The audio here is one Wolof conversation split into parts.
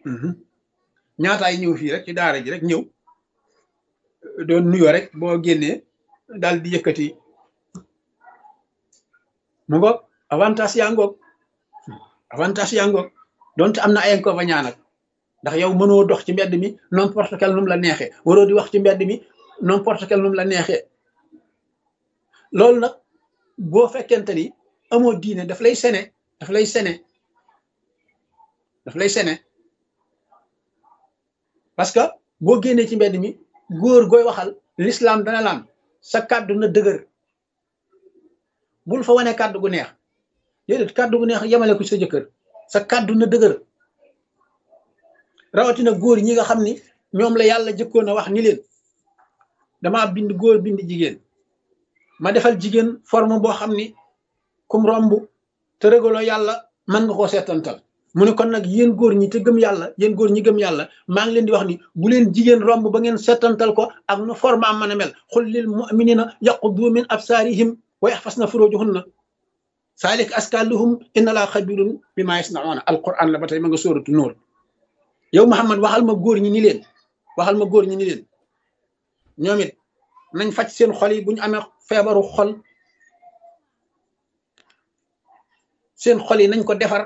ñaataay ñëw fii rek ci daara ji rek ñëw doon nuyoo rek boo génnee daal di yëkkati mu ngoog avantage yaa ngoog avantage yaa ngoog donte am na ay inconvénients nag ndax yow mënoo dox ci mbedd mi n'importe quel num la neexee waroo di wax ci mbedd mi n'importe quel num la neexee loolu nag boo fekkente ni amoo diine daf lay sene daf lay sene daf lay sene parce que boo génnee ci mbedd mi góor gooy waxal l'islam dana laan sa kàddu na dëgër bul fa wane kàddu gu neex déedéet kàddu gu neex yemale ko sa jëkkër sa kàddu na dëgër rawatina góor ñi nga xam ni ñoom la yàlla jëkkoon a wax ni leen dama bind góor bind jigéen ma defal jigéen forme boo xam ni kum romb te régaloo yàlla mën nga koo seetantal mu ne kon nag yéen góor ñi te gëm yàlla yéen góor ñi gëm yàlla maa ngi leen di wax ni bu leen jigéen romb ba ngeen seetantal ko ak nu forme am mën a mel xul lil muminina yaquddu min absaarihim wa yaxfasna furujuhunna saalik askaluhum inna laa xabirun bi maa yasnauna alquran la ba tey ma nga sóoratu nóor yow Muhammad waxal ma góor ñi ni leen waxal ma góor ñi ni leen ñoom it nañ faj seen xol yi bu ñu amee feebaru xol seen xol yi nañ ko defar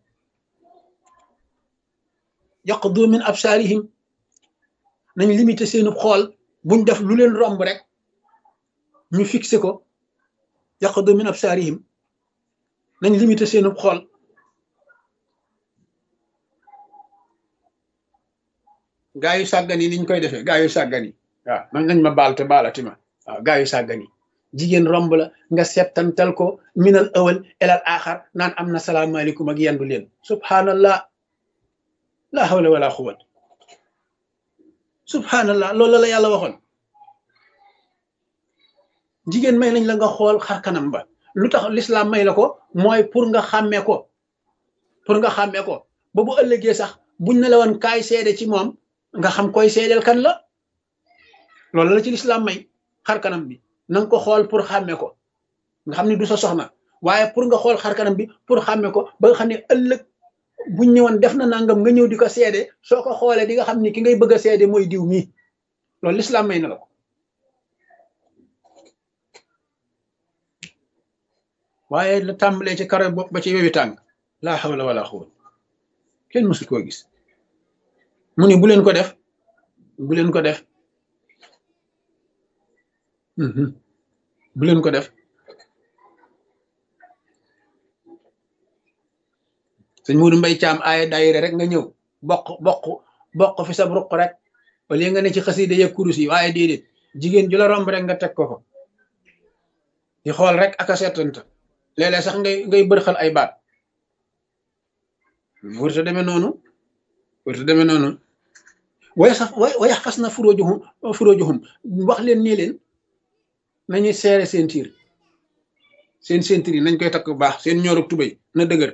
yaqdu min absaarihim nañ limité seenu xool buñ def lu leen romb rek ñu fixé ko yaqdu min absaarihim nañ limité seenu xool gaa yu sàggan yi niñ koy defee gaa yu sàggan yi waaw man nañ ma baal te baalati ma waaw gaa yu sàggan yi jigéen romb la nga settantal ko minal awal elal axar naan am na salaamaaleykum ak yendu leen subhanallah la hawla wala quwwat subhanallah loolu la yàlla waxoon jigéen may nañ la nga xool xar kanam ba lu tax l'islam may la ko mooy pour nga xàmmee ko pour nga xàmmee ko ba bu ëllëgee sax buñ ne la woon kaay seede ci moom nga xam koy seedeel kan la loolu la ci l'islam may xar kanam bi na nga ko xool pour xàmmee ko nga xam ne du sa soxna waaye pour nga xool xar kanam bi pour xàmmee ko ba nga xam ne ëllëg buñ ñëwoon def na nangam nga ñëw di ko seede soo ko xoolee di nga xam ni ki ngay bëgg a seede mooy diw mii loolu l'islam may na la ko waaye la tàmbalee ci karo bopp ba ci wewi tàng laa hawla wala quwwata kenn mësul koo gis mu ni bu leen ko def bu leen ko def bu leen ko def sëñ Muudu Mbay Caam aaya daayira rek nga ñëw bokk bokk bokk fi sab ruq rek wala nga ne ci xasida ya kurus yi waaye déedéet jigéen ju la romb rek nga teg ko ko di xool rek ak a seetanta léeg-léeg sax ngay ngay bërxal ay baat wërta demee noonu wërta demee noonu way sax way fas na furóojuhum furóojuhum wax leen nii leen nañuy seere seen tiir seen seen tiir yi nañ koy takk bu baax seen ñoorug tubéy na dëgër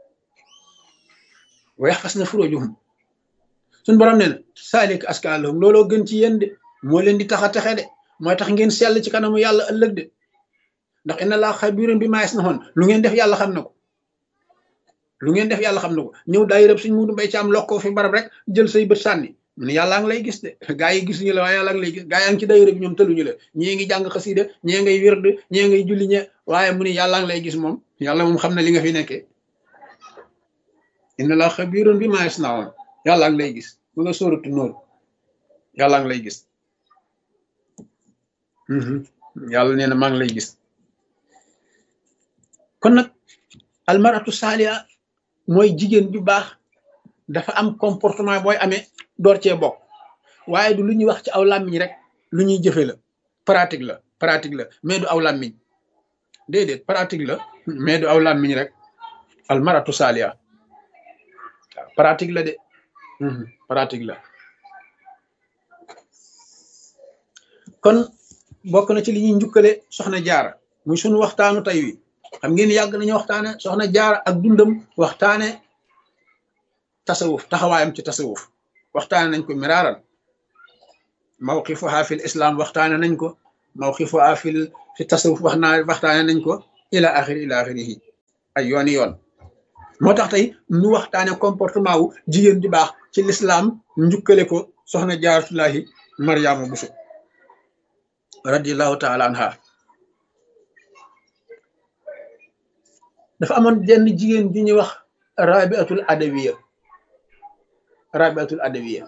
way fas na furóojuhum suñ borom nee na saalik askaalahum looloo gën ci yéen de moo leen di tax a texe de mooy tax ngeen sell ci kanamu yàlla ëllëg de ndax inna laa xabiirun bi maa yasnaun lu ngeen def yàlla xam na ko lu ngeen def yàlla xam na ko ñëw daay rëb suñ mudu mbay ci am lokkoo fi barab rek jël say bët sànni mu ne yàllaa ngi lay gis de gaa yi gisuñu la waaye yàlla ngi lay gis gaa yaa ngi ci daayira bi ñoom tëluñu la ñii ngi jàng xasida ñii ngay wird ñii ngay julli ñe waaye mu ne yàllaa ngi lay gis moom yàlla moom xam na li nga fi nekkee inna laa xabiirun bi maa yasnaun yàllaa ngi lay gis mu nga sóoratu nóor yàllaa ngi lay gis yàlla nee na maa ngi lay gis kon nag almaratu saaliya mooy jigéen ju baax dafa am comportement booy amee door cee bokk waaye du lu ñuy wax ci aw làmmiñ rek lu ñuy jëfe la pratique la pratique la mais du aw làmmiñ déedéet pratique la mais du aw làmmiñ rek almaratu saaliya waaw pratique la de pratique la kon bokk na ci li ñuy njukkale soxna jaara muy sunu waxtaanu tey wi xam ngeen yàgg nañu waxtaane soxna jaara ak dundam waxtaane tasawuf taxawaayam ci tasawuf waxtaane nañ ko miraaran mawqifuha fil islam waxtaane nañ ko mawqifuha fil fi tasawuf wax naa waxtaane nañ ko ila axiri ila axirihi ay yooni yoon moo tax tey ñu waxtaane comportement wu jigéen ju baax ci lislaam njukkale ko soxna jaaratullahi mariama buso radiallahu taala anha dafa amoon jenn jigéen ju ñuy wax rabiatul adawiya rabiatul adawiya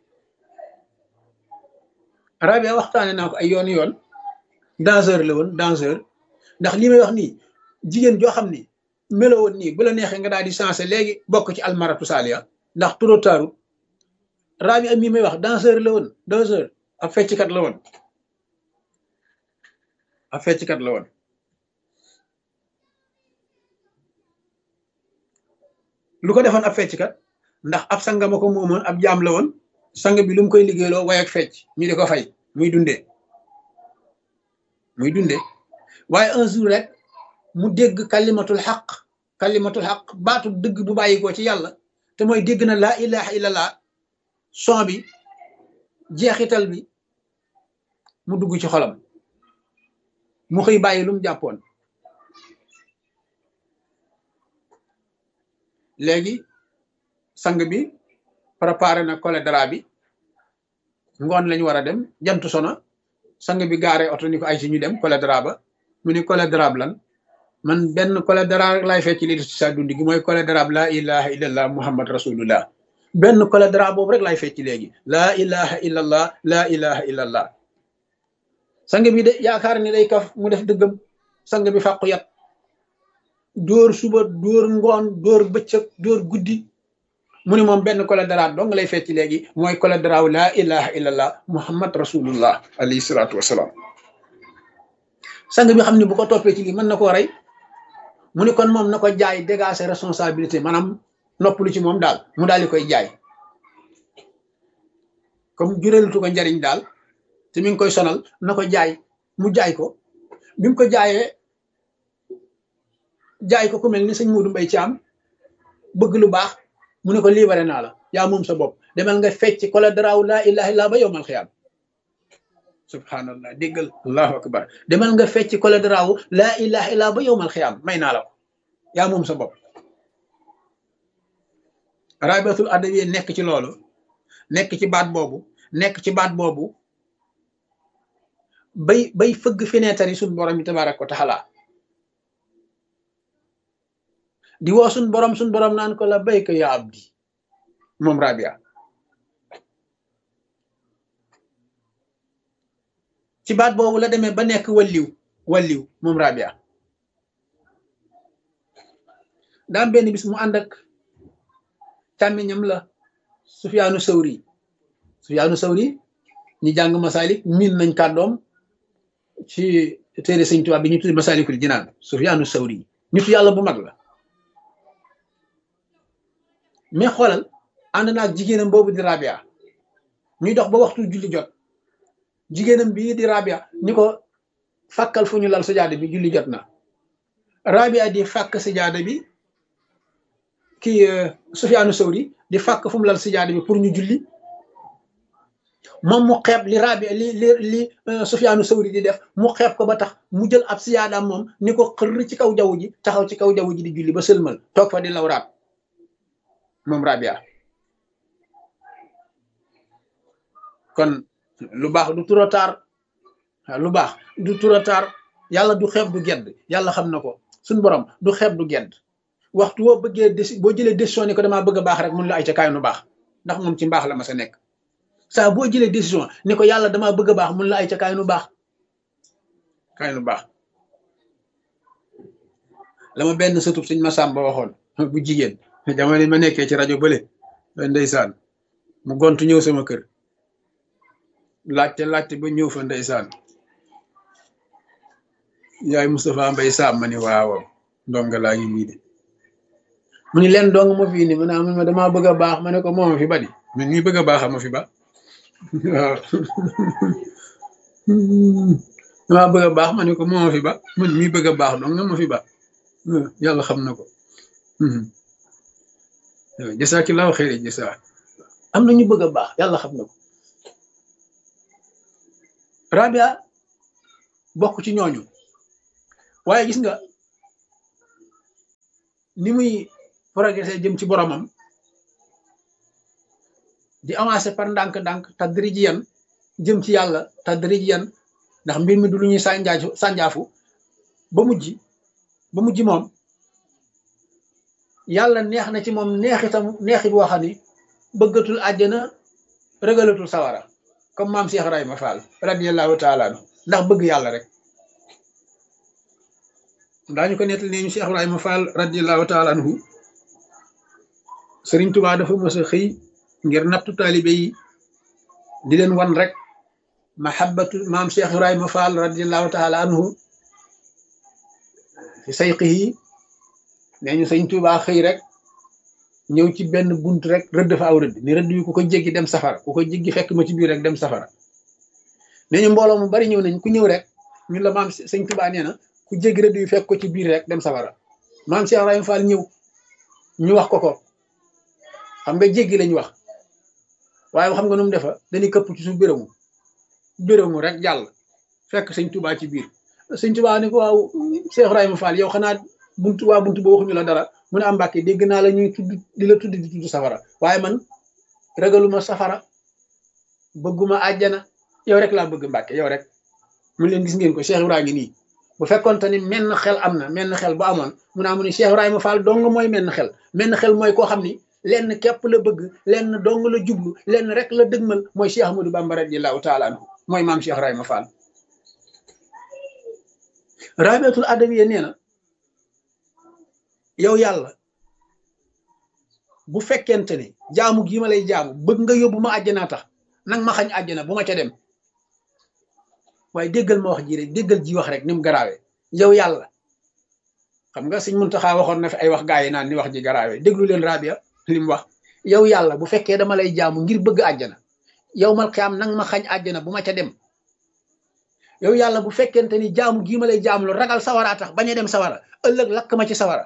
rabia waxtaane naa ko ay yoon yoon danseur la woon danseur ndax li may wax nii jigéen joo xam ni melo woon nii bu la neexee nga daal di sensé léegi bokk ci almaratu salia ndax trop tard rabia mii may wax danseur la woon danseur ab fecckat la woon ab fecckat la woon lu ko defoon ab fecckat ndax ab sanga ma ko moomoon ab jaam la woon sang bi lu mu koy liggéeyloo way ak fecc ñu di ko fay muy dundee muy dundee waaye un jour rek mu dégg kalimatul xaq kalimatul xaq baatu dëgg bu bàyyi ko ci yàlla te mooy dégg na laa ilaha illallah son bi jeexital bi mu dugg ci xolam mu xëy bàyyi lu mu jàppoon léegi sang bi préparé na cholédra bi ngoon lañu war a dem jant sona sang bi gaare oto ni ko ay si ñu dem cholédra ba mu ni cholédra lan man benn cholédra rek laay fecc li ci sa dund gi mooy cholédra la ilaha illallah muhammad rasulullah benn cholédra boobu rek laay fecc léegi laa ilaha illallah laa ilaha illallah sang bi de yaakaar ni day kaf mu def dëggam sang bi fàqu yat dóor suba dóor ngoon dóor bëccëg dóor guddi mu ni moom benn cholédra dong lay fecc léegi mooy cholédra laa ilaha illallah muhammad rasulullah alayhi salaatu wasalaam sang bi xam ne bu ko toppee ci lii mën na koo rey mu ni kon moom na ko jaay dégager responsabilité maanaam noppalu ci moom daal mu daal di koy jaay comme jureelatu ko njariñ daal te mi ngi koy sonal na ko jaay mu jaay ko bi mu ko jaayee jaay ko ku mel ni sëñ Muudu Mbay Caam bëgg lu baax mu ne ko libéré naa la yaa moom sa bopp demal nga fecc cholédra laa ilaha illa ba yowmal xiyaam subhanallah déggal allahu akbar demal nga fecc cholédra laa ilaha illa ba yowmal xiyaam may naa la ko yaa moom sa bopp rabiatul adawiya nekk ci loolu nekk ci baat boobu nekk ci baat boobu bay bay fëgg fenêtre yi suñ borom yi tabaaraka wa taala di woo suñ borom suñ borom naan ko la bayka ya abdi moom rabia ci baat boobu la demee ba nekk walliw walliw moom rabia daam benn bis mu ànd ak càmmiñam la Sufyaanu Sawri Sufyaanu Sawri ñi jàng masalik miin nañ kàddoom ci téere sëñ Tuubaa bi ñu tudde masalikul jinaan Sufyaanu Sawri nitu yàlla bu mag la mais xoolal ànd naa ak jigéenam boobu di rabia ñuy dox ba waxtu julli jot jigéenam bii di rabia ni ko fàkkal fu ñu lal sajaada bi julli jot na rabia di fàkk sajaada bi kii Sufyaanu Sawri di fàkk fu mu lal sajaada bi pour ñu julli moom mu xeeb li rabia li li li Sufyaanu Sawri di def mu xeeb ko ba tax mu jël ab siyaadaam moom ni ko xër ci kaw jaww ji taxaw ci kaw jaww ji di julli ba sëlmal toog fa di lawraat moom rabia kon lu baax du trop tard lu baax du trop tard yàlla du xeeb du gedd yàlla xam na ko suñ borom du xeeb du gedd waxtu woo bëggee déci boo jëlee décision ni ko damaa bëgg a baax rek mun la ay ca kaay nu baax ndax moom ci mbaax la ma sa nekk saa boo jëlee décision ni ko yàlla damaa bëgg a baax mun la ay ca kaay nu baax kaay nu baax la ma benn sëtub suñ ma sàmba waxoon bu jigéen jamono ma nekkee ci rajo bële ndeysaan mu gontu ñëw sama kër laajte laajte ba ñëw fa ndeysaan yaay Moustapha Mbay Saam ma ni waaw ndonga laa ngi nii de mu ni leen dong ma fi ni ma naa ma damaa bëgg a baax ma ne ko mooma fi ba di man ñi bëgg a baax ma fi ba waaw damaa bëgg a baax ma ne ko mooma fi ba man mii bëgg a baax dong nga ma fi ba yàlla xam na ko jasaakillaahu xayri jasaa am na ñu bëgg a baax yàlla xam na ko rabia bokk ci ñooñu waaye gis nga ni muy progressé jëm ci boromam di avancé par ndànk-ndànk tadrijiyan jëm ci yàlla tadrijiyan ndax mbir mi du lu ñuy sànjaafu sànjaafu ba mujj ba mujj moom yàlla neex na ci moom neexitam neexit boo xam ni bëggatul àjjana rëgalatul sawara comme maam Cheikh Ibrahima Fall radiyallahu taala anhu ndax bëgg yàlla rek daañu ko nettali ne ñu Cheikh Ibrahima Fall radiyallahu taala anhu Sëriñ Tubaa dafa mës a xëy ngir nattu taalibe yi di leen wan rek mahabbatu maam Cheikh Ibrahima Fall radiyallahu taala anhu fi sayqihi nee ñu Sëriñ Tubaa xëy rek ñëw ci benn bunt rek rëdd fa aw rëdd ni rëdd yu ku ko jéggi dem safara ku ko jéggi fekk ma ci biir rek dem safara nee ñu mbooloo mu bari ñëw nañ ku ñëw rek ñun la maam Sëriñ Tubaa nee na ku jéggi rëdd yu fekk ko ci biir rek dem safara maam Cheikh Ibrahima Fall ñëw ñu wax ko ko xam nga jéggi lañ wax waaye xam nga nu mu defa dañuy këpp ci suuf bérému bérému rek jàll fekk sëñ Tubaa ci biir sëñ Tubaa ni ko waaw Cheikh Ibrahima Fall yow xanaa buntu waa buntu ba waxuñu la dara mu ne am Mbàkke dégg naa la ñuy tudd di la tudd di tudd safara waaye man ragaluma safara bëgguma àjjana yow rek laa bëgg Mbàkke yow rek mu leen gis ngeen ko Cheikh Ibrahima ngi nii bu fekkonte ni menn xel am na menn xel bu amoon mu naa mu ni Cheikh Ibrahima Fall dong mooy menn xel menn xel mooy koo xam ni lenn képp la bëgg lenn dong la jublu lenn rek la dëgmal mooy Cheikh Ahmadou Bamba radiyallahu taala anhu mooy maam Cheikh Ibrahima Fall rabiatul adawiya nee na yow yàlla bu fekkente ni jaamu gii ma lay jaamu bëgg nga yóbbu ma àjjanaa tax nag ma xañ àjjana bu ma ca dem waaye déggal ma wax ji rek déggal ji wax rek ni mu garaawee yow yàlla xam nga Sëñ Muntaxa waxoon na fi ay wax gaa yi naan ni wax ji garaawee déglu leen rabia li mu wax yow yàlla bu fekkee dama lay jaamu ngir bëgg àjjana yow mal xiyaam nang ma xañ àjjana bu ma ca dem yow yàlla bu fekkente ni jaamu gii ma lay jaamu lu ragal sawara tax bañ a dem sawara ëllëg lakk ma ci sawara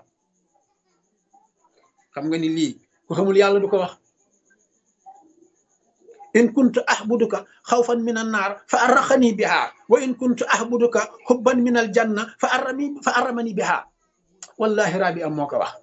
xam nga ni lii ku xamul yàlla du ko wax in kuntu ahbuduka xawfan min an naar fa arraxani biha wa in kuntu ahbuduka xubban min al janna fa arrami fa arramani biha wallahi rabi am moo ko wax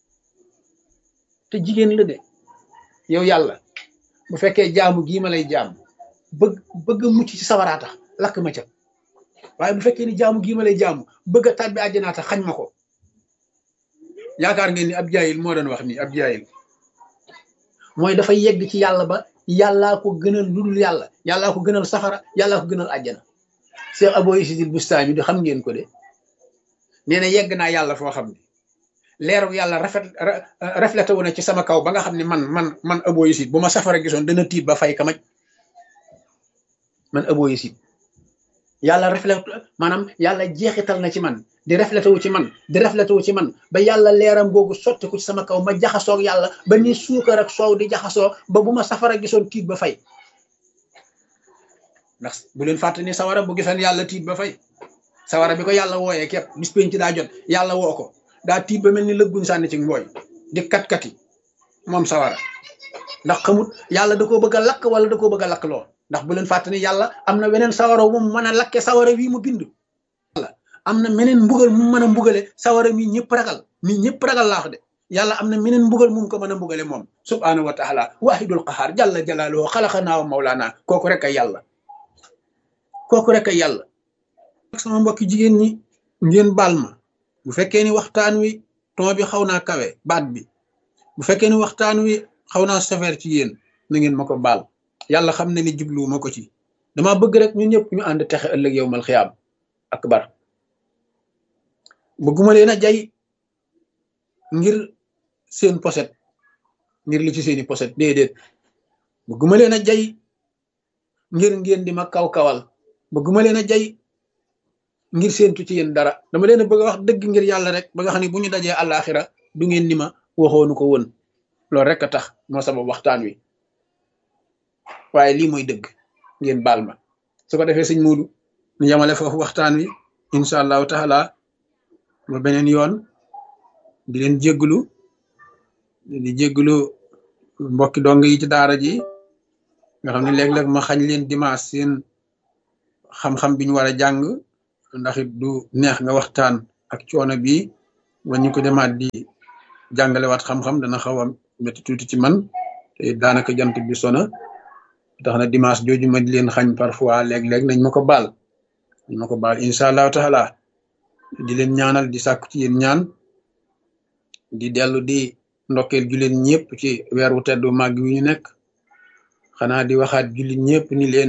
te jigéen la de yow yàlla bu fekkee jaamu gii ma lay jaam bëgg bëgg mucc ci sawaraa tax lakk ma ca waaye bu fekkee ni jaamu gii ma lay jaamu bëgg a tàbbi àjjanaa tax xañ ma ko yaakaar ngeen ni ab jaayil moo doon wax nii ab jaayil mooy dafa yegg ci yàlla ba yàllaa ko gënal lu dul yàlla yàllaa ko gënal safara yàllaa ko gënal àjjana Cheikh Abo Isidil Bustami di xam ngeen ko de nee na yegg naa yàlla foo xam ne leeru yàlla rafet reflété wu na ci sama kaw ba nga xam ne man man man Abo Isid bu ma safara gisoon dana tiit ba fay kamaj man Abo Isid yàlla reflété maanaam yàlla jeexital na ci man di reflété wu ci man di reflété wu ci man ba yàlla leeram googu sotti ko ci sama kaw ma jaxasoog yàlla ba ni suukar ak soow di jaxasoo ba bu ma safara gisoon tiit ba fay ndax bu leen fàtte ni sawara bu gisoon yàlla tiit ba fay sawara bi ko yàlla wooyee képp bis penc daa jot yàlla woo ko daa tiit ba mel ni lëgguñ sànni ci mbooy di kat-kati moom sawara ndax xamut yàlla da koo bëgg a lakk wala da koo bëgg a lakk loo ndax bu leen fàtte ni yàlla am na weneen sawara wu mu mën a lakke sawara wii mu bind am na meneen mbugal mu mën a mbugale sawara mi ñëpp ragal mi ñëpp ragal laax de yàlla am na meneen mbugal mu ko mën a mbugale moom subhaanahu wa taala waahidul qahaar jalla jalaaluhu xalaqanaa wa mawlaana kooku rek ay yàlla kooku rek ay yàlla sama mbokki jigéen ñi ngeen baal ma bu fekkee ni waxtaan wi ton bi xaw naa kawe baat bi bu fekkee ni waxtaan wi xaw naa sévère ci yéen na ngeen ma ko baal yàlla xam na ni jubluwu ma ko ci dama bëgg rek ñun ñëpp ñu ànd texe ëllëg yow mal xiyaam akbar bëgguma leen a jay ngir seen poset ngir li ci seeni poset déedéet bëgguma leen a jay ngir ngeen di ma kaw-kawal bëgguma leen a jay ngir séentu ci yéen dara dama leen a bëgg a wax dëgg ngir yàlla rek ba nga xam ne bu ñu dajee àllaaxira du ngeen ni ma waxoonu ko woon loolu rek a tax moo sabab waxtaan wi waaye lii mooy dëgg ngeen baal ma su ko defee sëñ Muudu ñu yamale foofu waxtaan wi incha allahu taala ba beneen yoon di leen jégglu di jégglu mbokki dong yi ci daara ji nga xam ne léeg-léeg ma xañ leen dimanche seen xam-xam bi ñu war a jàng ndax it du neex nga waxtaan ak coono bi ba ñu ko demaat di jàngalewaat xam-xam dana xaw a métti tuuti ci man te daanaka jant bi sona tax na dimanche jooju ma di leen xañ parfois léeg-léeg nañ ma ko baal nañ ma ko baal incha allahu taala di leen ñaanal di sàkku ci yéen ñaan di dellu di ndokkeel jullit ñëpp ci weer wu teddu màgg wi ñu nekk xanaa di waxaat jullit ñëpp ni leen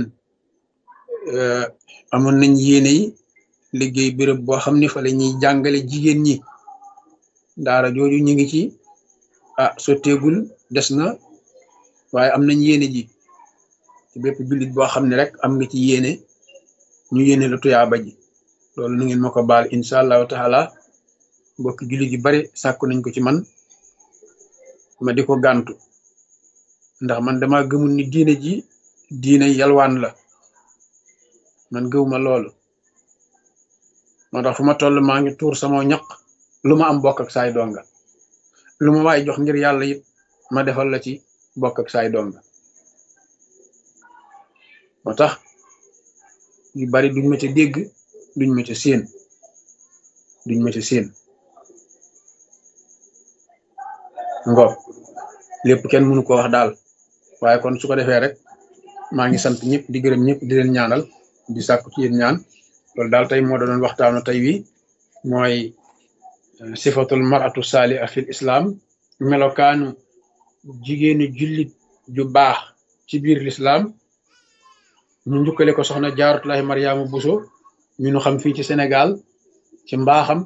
amoon nañ yéene yi liggéey béréb boo xam ne fa la ñuy jàngale jigéen ñi daara jooju ñu ngi ci ah sotteegul des na waaye am nañ yéene ji ci bépp jullit boo xam ne rek am nga ci yéene ñu yéene la tuyaaba ji loolu nu ngeen ma ko baal incha allahu taala mbokki jullit yu bari sàkku nañ ko ci man ma di ko gàntu ndax man dama gëmul ni diine ji diine yalwaan la man gëwuma loolu moo tax fu ma toll maa ngi tuur sama ñaq lu ma am bokk ak saay donga lu ma waay jox ngir yàlla it ma defal la ci bokk ak saay donga moo tax yu bari duñ ma ca dégg duñ ma ca séen duñ ma ca séen ngoog lépp kenn mënu ko wax daal waaye kon su ko defee rek maa ngi sant ñëpp di gërëm ñëpp di leen ñaanal di sàkku ci yéen ñaan loolu daal tey moo doon waxtaanu tey wi mooy sifatul maratu saaliha fil islam melokaanu jigéenu jullit ju baax ci biir l'islam ñu njukkale ko soxna jaaratullahi mariama buso ñu nu xam fii ci sénégal ci mbaaxam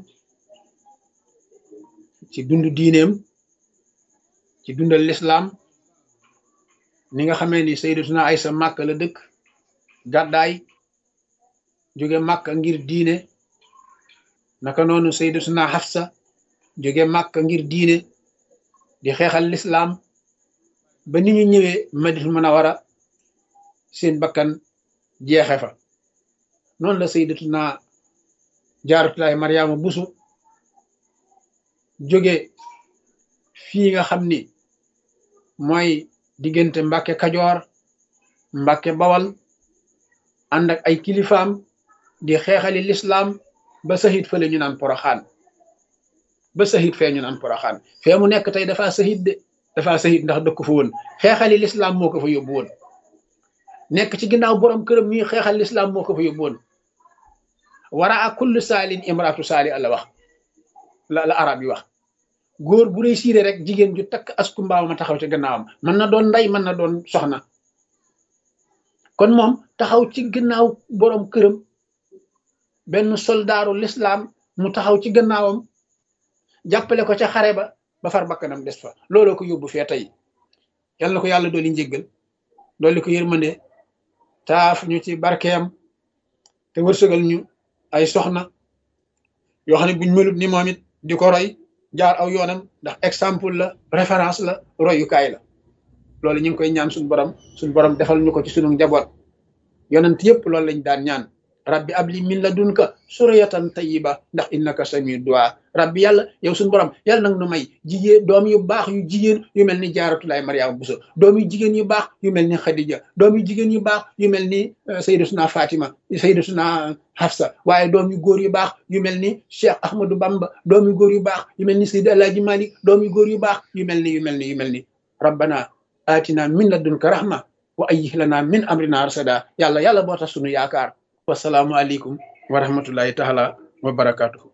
ci dund diineem ci dundal l'islam ni nga xamee ni sayyidatuna aysa màkk la dëkk gàddaay jóge màkk ngir diine naka noonu sayyidatuna Hafsa jóge màkk ngir diine di xeexal lislaam ba ni ñu ñëwee Madinatul Munawwara seen bakkan jeexe fa noonu la sayyidatuna Jaaratullaahi Mariama Busu jóge fii nga xam ni mooy diggante Mbàkke Kajoor Mbàkke Bawal ànd ak ay kilifaam di xeexali lislaam ba sahit fële ñu naan poroxaan ba sahit fee ñu naan poroxaan fee mu nekk tey dafa sahit de dafa sahit ndax dëkk fa woon xeexali lislaam moo ko fa yóbbu woon nekk ci ginnaaw borom këram ñuy xeexal lislaam moo ko fa yóbbu woon wara a kullu saalin imraatu saali la wax la la arab yi wax góor bu réussir rek jigéen ju takk asku mbaaw ma taxaw ci gannaawam mën na doon ndey mën na doon soxna kon moom taxaw ci gannaaw borom këram benn soldaaru lislaam mu taxaw ci gannaawam jàppale ko ca xare ba ba far bakkanam des fa looloo ko yóbbu fee tey yal na ko yàlla dooli njéggal dooli ko yërmande taaf ñu ci barkeem te wërsëgal ñu ay soxna yoo xam ne buñ melut ni moom it di ko roy jaar aw yoonam ndax exemple la référence la royukaay la loolu ñu ngi koy ñaan suñu borom suñu borom defal ñu ko ci sunu njaboot yonent yëpp loolu lañ daan ñaan rabbi abli min ladunka suriyatan tayyiba ndax innaka sami du'a rabbi yàlla yow suñu borom yàlla nag nu may jigéen doom yu baax yu jigéen yu mel ni jaaratulaay mariama buso doom yu jigéen yu baax yu mel ni xadija doom yu jigéen yu baax yu mel ni sayyidatuna fatima sayyidatuna hafsa waaye doom yu góor yu baax yu mel ni cheikh ahmadou bamba doom yu góor yu baax yu mel ni sayyid alaaji malik doom yu góor yu baax yu mel ni yu mel ni yu mel ni rabbana atina min ladunka rahma wa ayyih lana min amrina rasada yàlla yàlla boo tax sunu yaakaar wasalaamu aleykum wa rahmatullahi taala wa barakatuhu